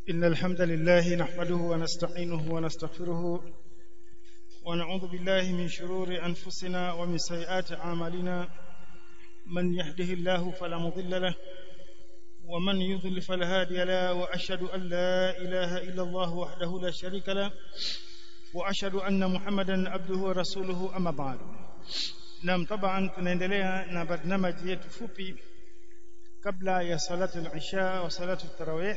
إن الحمد لله نحمده ونستعينه ونستغفره ونعوذ بالله من شرور أنفسنا ومن سيئات أعمالنا من يهده الله فلا مضل له ومن يضل فلا هادي له وأشهد أن لا إله إلا الله وحده لا شريك له وأشهد أن محمدا عبده ورسوله أما بعد Naam taban tunaendelea na barnamaji yetu fupi kabla ya salatu al-isha wa salatu tarawih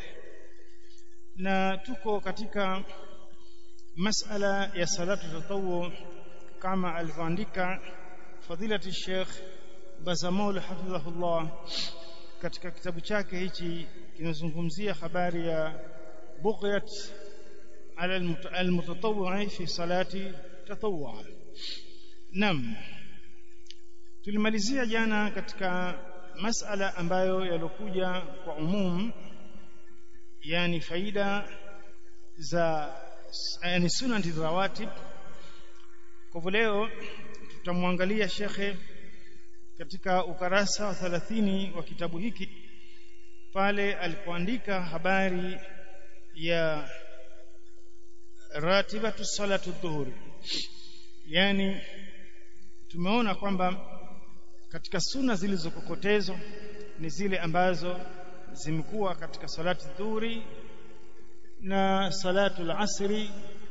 na tuko katika masala ya salatu tatawu kama alivyoandika fadilati Sheikh Bazamul hafidhahullah katika kitabu chake hichi kinazungumzia habari ya bughyat ala al-mutatawwi fi salati tatawwu Naam tulimalizia jana katika masala ambayo yalokuja kwa umum yani faida za yani sunati rawatib kwa leo tutamwangalia shekhe katika ukarasa wa 30 wa kitabu hiki pale alipoandika habari ya ratibatu salatu dhuhuri yani tumeona kwamba katika suna zilizokokotezwa ni zile ambazo zimekuwa katika salati dhuhuri na salatu al-asri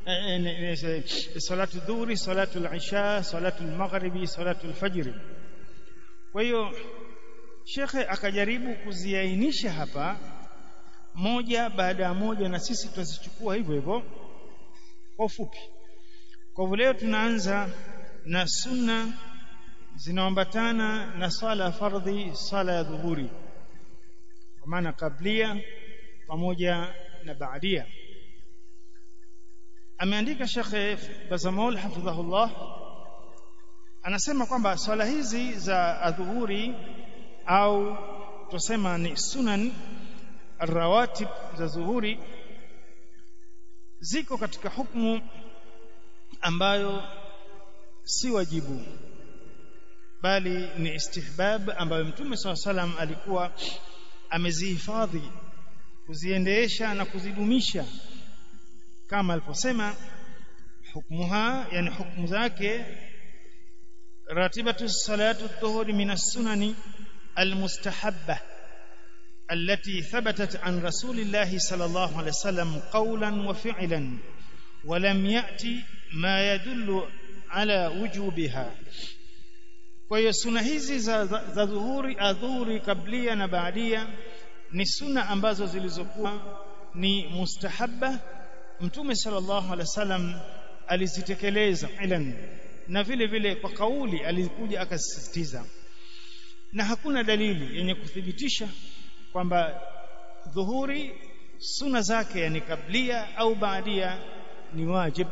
salatu dhuhuri salatu al-isha salatu al-maghribi salatu al-fajr kwa hiyo shekhe akajaribu kuziainisha hapa moja baada ya moja na sisi tutazichukua hivyo hivyo kwa ufupi kwa hivyo leo tunaanza na sunna zinaambatana na swala fardhi swala ya dhuhuri kwa maana kablia pamoja na baadia ameandika Sheikh Bazamol hafidhahullah anasema kwamba swala hizi za adhuhuri au tusema ni sunan rawatib za zuhuri ziko katika hukumu ambayo si wajibu bali ni istihbab ambayo mtume swalla salam alikuwa amezihifadhi kuziendeesha na kuzidumisha kama aliposema hukmuha yani hukumu zake ratibatu salatu dhuhuri min as-sunani al-mustahabba التي ثبتت عن رسول الله صلى الله عليه وسلم قولا وفعلا ولم يأتي ما يدل على وجوبها kwa hiyo suna hizi za, za, za dhuhuri adhuhuri kablia na baadia ni suna ambazo zilizokuwa ni mustahabba mtume sallallahu alaihi wasallam alizitekeleza ilan na vile vile kwa kauli alikuja akasisitiza na hakuna dalili yenye kuthibitisha kwamba dhuhuri suna zake yani kablia au baadia ni wajib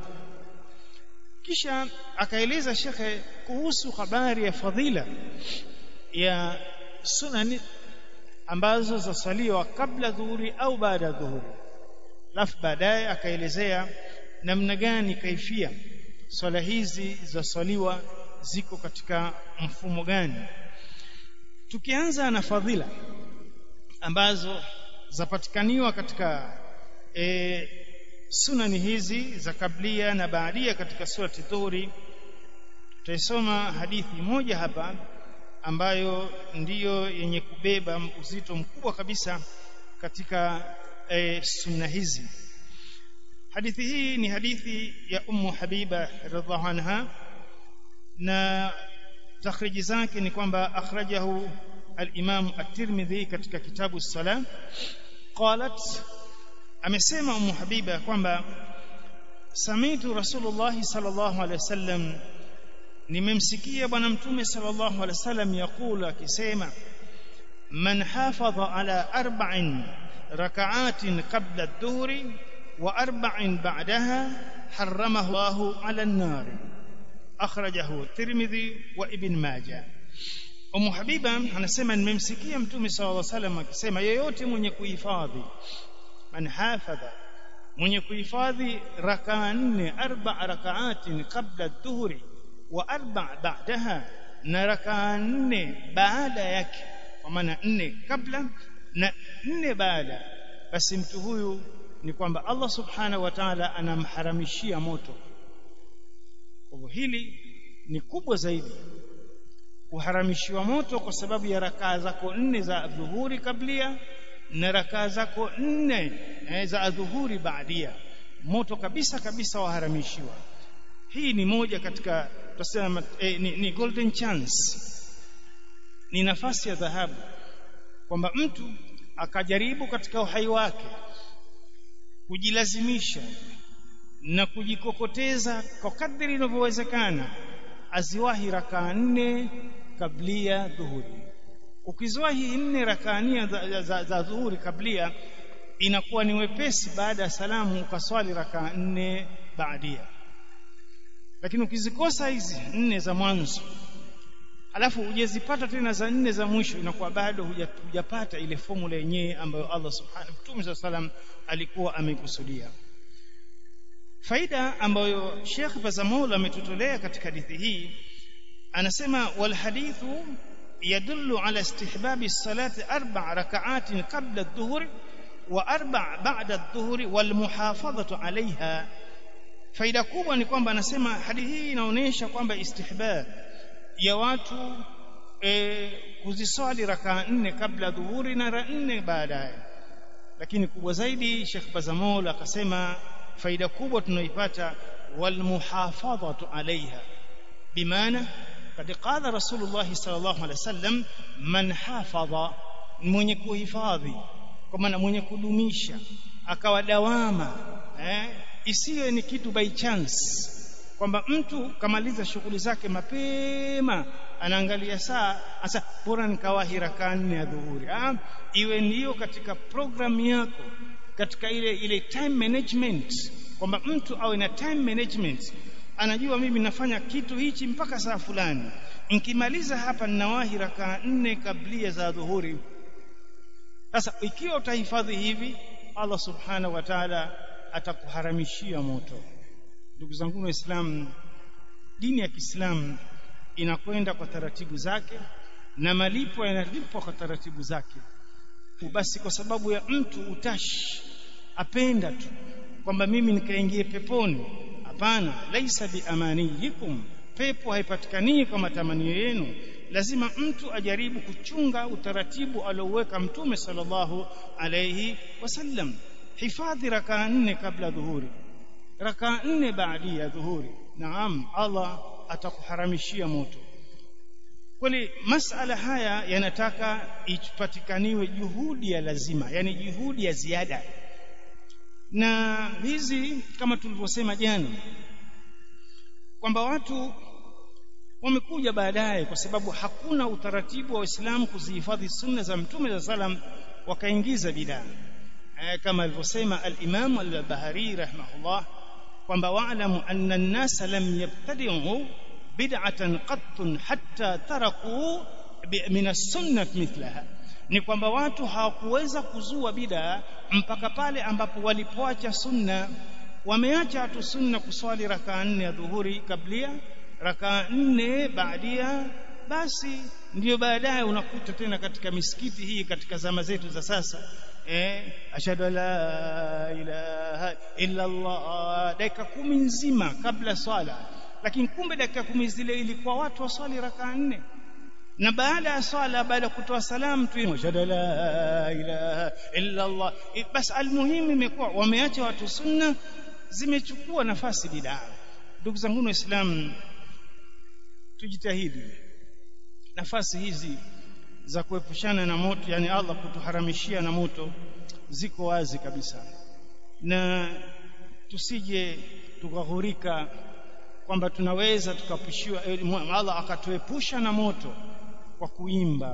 kisha akaeleza shekhe kuhusu habari ya fadhila ya sunan ambazo zasaliwa kabla dhuhuri au baada ya dhuhuri alafu baadaye akaelezea namna gani kaifia swala hizi zasaliwa ziko katika mfumo gani tukianza na fadhila ambazo zapatikaniwa katika e, sunani hizi za kablia na baadia katika surati dhuhuri tutaisoma hadithi moja hapa ambayo ndiyo yenye kubeba uzito mkubwa kabisa katika e, sunna hizi hadithi hii ni hadithi ya ummu habiba radhiallahu anha na takhriji zake ni kwamba akhrajahu al-imam at-tirmidhi katika kitabu salam qalat amesema ummu habiba kwamba samitu rasulullah sallallahu alaihi wasallam nimemsikia bwana mtume sallallahu alaihi wasallam yakula akisema man hafadha ala arba'in rak'atin qabla adh-dhuhri wa arba'in ba'daha harramahu Allahu ala an-nar akhrajahu tirmidhi wa ibn majah ummu habiba anasema nimemsikia mtume sallallahu alaihi wasallam akisema yeyote mwenye kuhifadhi man hafadha mwenye kuhifadhi rakaa nne arba rakaatin qabla dhuhri wa arba ba'daha na rakaa nne baada yake kwa maana nne kabla na nne baada basi mtu huyu ni kwamba Allah subhanahu wa ta'ala anamharamishia moto kwa hivyo hili ni kubwa zaidi kuharamishiwa moto kwa sababu ya rakaa zako nne za dhuhuri kablia na rakaa zako nne eh, za dhuhuri baadia moto kabisa kabisa waharamishiwa hii ni moja katika tutasema eh, ni, ni golden chance ni nafasi ya dhahabu kwamba mtu akajaribu katika uhai wake kujilazimisha na kujikokoteza kwa kadri inavyowezekana aziwahi rakaa nne kablia dhuhuri ukiziwahi nne rakaa nne za, za, za dhuhuri kablia inakuwa ni wepesi baada ya salamu ukaswali rakaa nne baadia lakini ukizikosa hizi nne za mwanzo alafu hujazipata tena za nne za mwisho inakuwa bado hujapata ile formula yenyewe ambayo Allah subhanahu Mtume wa salam alikuwa ameikusudia faida ambayo Sheikh Bazamol ametutolea katika hadithi hii anasema wal hadithu yadullu ala istihbabi salati arba' rak'atin qabla adh-dhuhr wa arba' ba'da adh-dhuhr wal muhafadhatu 'alayha faida kubwa ni kwamba anasema hadithi hii inaonyesha kwamba istihbab ya watu e, kuziswali rakaa nne kabla dhuhuri na nne baadaye lakini kubwa zaidi Sheikh Bazamol akasema faida kubwa tunaipata walmuhafadhatu alaiha bimaana kad qala rasulullah sallallahu alaihi wasallam man hafadha mwenye kuhifadhi kwa maana mwenye kudumisha akawa dawama eh, isiwe ni kitu by chance kwamba mtu kamaliza shughuli zake mapema anaangalia saa asa bora nikawahi rakaa nne ya dhuhuri ah iwe ndiyo katika programu yako katika ile ile time management kwamba mtu awe na time management anajua mimi nafanya kitu hichi mpaka saa fulani nikimaliza hapa ninawahi rakaa nne kablia za dhuhuri sasa ikiwa utahifadhi hivi Allah subhanahu wa ta'ala atakuharamishia moto ndugu zangu waislamu dini ya Kiislamu inakwenda kwa taratibu zake na malipo yanalipwa kwa taratibu zake basi kwa sababu ya mtu utashi apenda tu kwamba mimi nikaingie peponi hapana laisa biamaniyikum pepo haipatikani kwa matamanio yenu lazima mtu ajaribu kuchunga utaratibu alioweka mtume sallallahu alayhi wasallam hifadhi rakaa nne kabla dhuhuri rakaa nne baada ya dhuhuri naam Allah atakuharamishia moto kweli masala haya yanataka ipatikaniwe juhudi ya lazima yani juhudi ya ziada na hizi kama tulivyosema jana kwamba watu wamekuja baadaye kwa sababu hakuna utaratibu wa Uislamu kuzihifadhi sunna za Mtume za salam wakaingiza bidaa kama alivyosema al-Imam al-Bahari rahimahullah kwamba wa'lamu anna an-nas lam yabtadi'u bid'atan qattun hatta taraku min as-sunnah mithlaha ni kwamba watu hawakuweza kuzua bid'a mpaka pale ambapo walipoacha sunna wameacha watu sunna kuswali rakaa nne ya dhuhuri kablia rakaa nne baadia basi ndiyo baadaye unakuta tena katika misikiti hii katika zama zetu za sasa eh ashhadu la ilaha illa Allah dakika kumi nzima kabla swala lakini kumbe dakika kumi zile ilikuwa watu waswali rakaa nne na baada ya swala baada ya kutoa salamu tu ashhadu la ilaha illa Allah bas almuhimu imekuwa wameacha watu sunna zimechukua nafasi bidaa ndugu zangu waislamu tujitahidi nafasi hizi za kuepushana na moto yani Allah kutuharamishia na moto ziko wazi kabisa na tusije tukaghurika kwamba tunaweza tukapushiwa Allah akatuepusha na moto kwa kuimba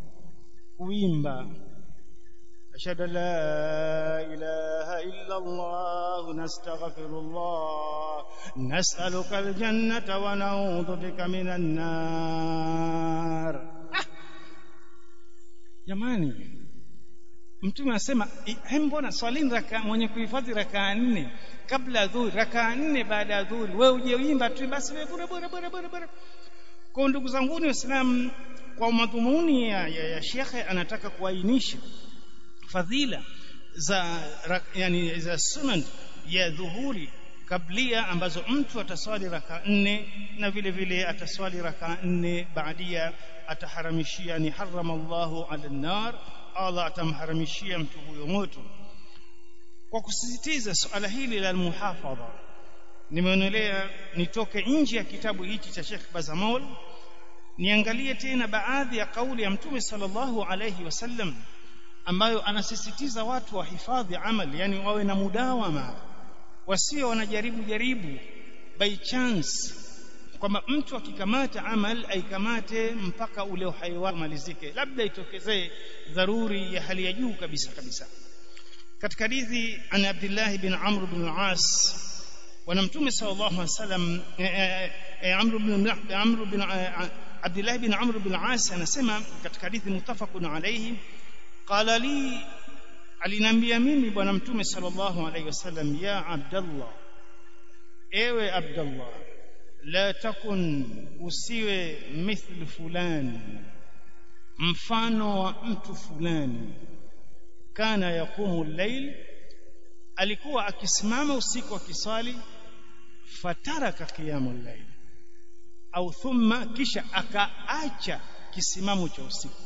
kuimba ashhadu la ilaha illa Allah nastaghfirullah nas'aluka aljannata wa na'udhu bika minan nar jamani mtume anasema mbona swalini raka mwenye kuhifadhi rakaa nne kabla dhuhuri rakaa nne baada ya dhuhuri wewe uje uimba tu basi wewe bora bora bora bora bora kwa ndugu zangu waislamu kwa madhumuni ya, ya, ya shekhe anataka kuainisha fadhila za yani za sunan ya dhuhuri kablia ambazo mtu ataswali raka nne na vile vile ataswali raka nne baadia ataharamishia ni harama Allahu ala nar Allah atamharamishia mtu huyo moto kwa kusisitiza suala hili la muhafadha nimeonelea nitoke nje ya kitabu hichi cha Sheikh Bazamol niangalie tena baadhi ya kauli ya Mtume sallallahu alayhi wasallam ambayo anasisitiza watu wahifadhi amali yani wawe na mudawama wasio wanajaribu jaribu by chance kwamba mtu akikamata amal aikamate mpaka ule uhai wake malizike labda itokezee dharuri ya hali ya juu kabisa kabisa katika hadithi an Abdullah bin Amr bin al-As wana mtume sallallahu alaihi wasallam Amr bin Amr bin Abdullah bin Amr bin al-As anasema katika hadithi mutafaqun alayhi qala li alinambia mimi bwana mtume sallallahu alaihi wasallam ya Abdullah ewe Abdullah la takun usiwe mithli fulani mfano wa mtu fulani kana yaqumu al-layl alikuwa akisimama usiku akiswali fataraka qiyamul layl au thumma kisha akaacha kisimamo cha usiku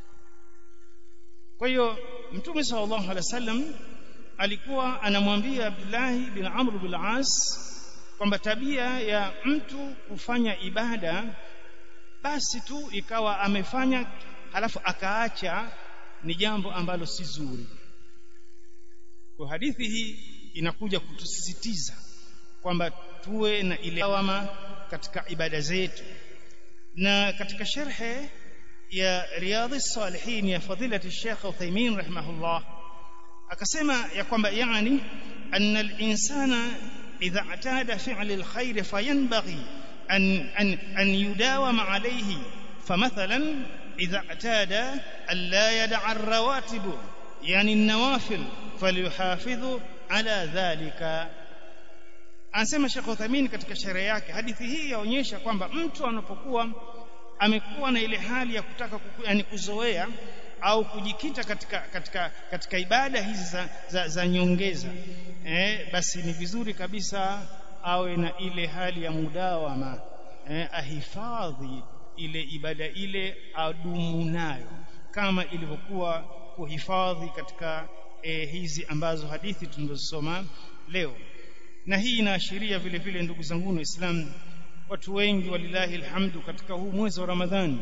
kwa hiyo mtume sallallahu alaihi wasallam alikuwa anamwambia Abdullah bin Amr bin As kwamba tabia ya mtu kufanya ibada basi tu ikawa amefanya halafu akaacha ni jambo ambalo si zuri kwa hadithi hii inakuja kutusisitiza kwamba tuwe na ile lawama katika ibada zetu na katika sharhe ya riyadhi salihin ya fadilati Sheikh Uthaymeen rahimahullah akasema ya kwamba yani anna al-insana idha atada fi'l al-khair fayanbaghi an an an yudawama alayhi famathalan idha atada an la yad'a ar-rawatib yani an-nawafil falyuhafidhu ala dhalika anasema Sheikh Uthaymeen katika sherehe yake hadithi hii yaonyesha kwamba mtu anapokuwa amekuwa na ile hali ya kutaka kuku, yani kuzoea au kujikita katika katika katika ibada hizi za, za, za nyongeza eh, basi ni vizuri kabisa awe na ile hali ya mudawama eh, ahifadhi ile ibada ile adumu nayo kama ilivyokuwa kuhifadhi katika eh, hizi ambazo hadithi tunazosoma leo na hii inaashiria vile vile ndugu zangu waislamu watu wengi walilahi alhamdu katika huu mwezi wa Ramadhani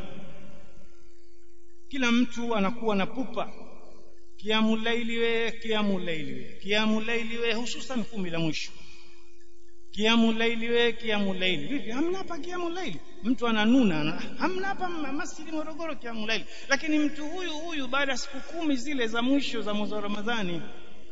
kila mtu anakuwa na pupa kiamu laili we kiamu laili we kiamu laili we hususan kumi la mwisho kiamu laili we kiamu laili vipi hamna hapa kiamu laili mtu ananuna hamna hapa masjidi Morogoro kiamu laili lakini mtu huyu huyu baada ya siku kumi zile za mwisho za mwezi wa Ramadhani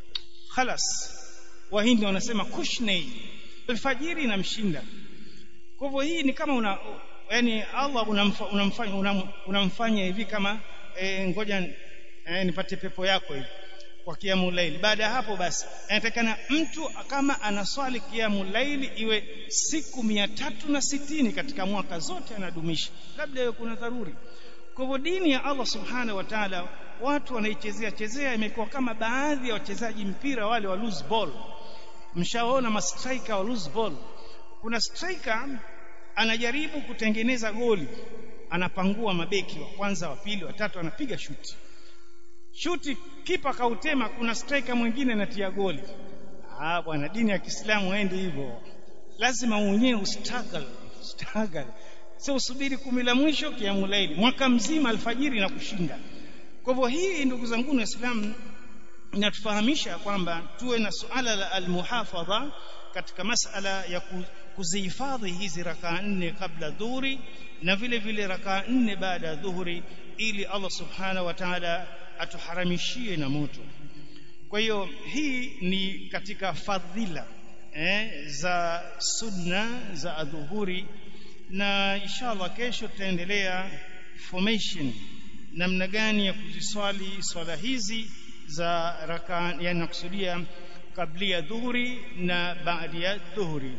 khalas wahindi wanasema kushnei alfajiri inamshinda kwa hivyo hii ni kama una yani Allah unamfanya unam, unamfanya hivi kama e, ngoja e, nipate pepo yako hivi kwa kiamu laili baada ya hapo basi inatakana mtu kama anaswali kiamu laili iwe siku mia tatu na sitini katika mwaka zote anadumisha labda hiyo kuna dharuri kwa hivyo dini ya Allah subhanahu wa ta'ala watu wanaichezea chezea imekuwa kama baadhi ya wachezaji mpira wale wa loose ball mshaona ma striker wa loose ball kuna striker anajaribu kutengeneza goli anapangua mabeki wa kwanza wa pili wa tatu anapiga shuti shuti kipa kautema kuna striker mwingine anatia goli ah bwana dini ya Kiislamu haendi hivyo lazima mwenyewe ustruggle struggle sio usubiri kumi la mwisho kiamulaili mwaka mzima alfajiri na kushinda kwa hivyo hii ndugu zangu waislamu inatufahamisha kwamba tuwe na suala la almuhafadha katika masala ya kuzihifadhi hizi rakaa nne kabla dhuhuri na vile vile rakaa nne baada ya dhuhuri ili Allah subhanahu wa ta'ala atuharamishie na moto kwa hiyo hii ni katika fadhila eh, za sunna za adhuhuri na inshallah kesho tutaendelea formation namna gani ya kuziswali swala hizi za raka yani nakusudia kabla dhuhuri na baada ya dhuhuri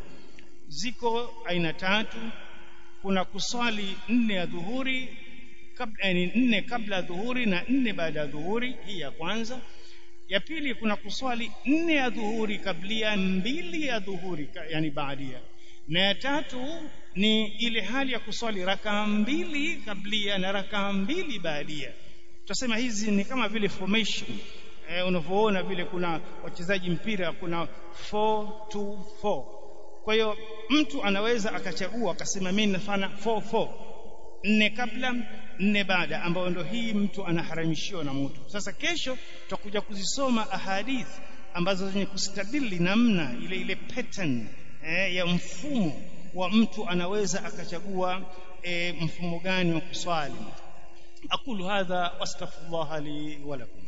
ziko aina tatu kuna kuswali nne ya dhuhuri kabla yani nne kabla dhuhuri na nne baada ya dhuhuri hii ya kwanza ya pili kuna kuswali nne ya dhuhuri kablia mbili ya dhuhuri yani baadia na ya tatu ni ile hali ya kuswali rakaa mbili kablia na rakaa mbili baadia tutasema hizi ni kama vile formation eh, unavyoona vile kuna wachezaji mpira kuna 4-2-4 kwa hiyo mtu anaweza akachagua akasema mimi nafanya 4-4 nne kabla nne baada ambayo ndio hii mtu anaharamishiwa na mtu sasa kesho tutakuja kuzisoma ahadith ambazo zenye kustadili namna ile ile pattern eh, ya mfumo wa mtu anaweza akachagua eh, mfumo gani wa kuswali aqulu hadha wastaghfirullah li wa lakum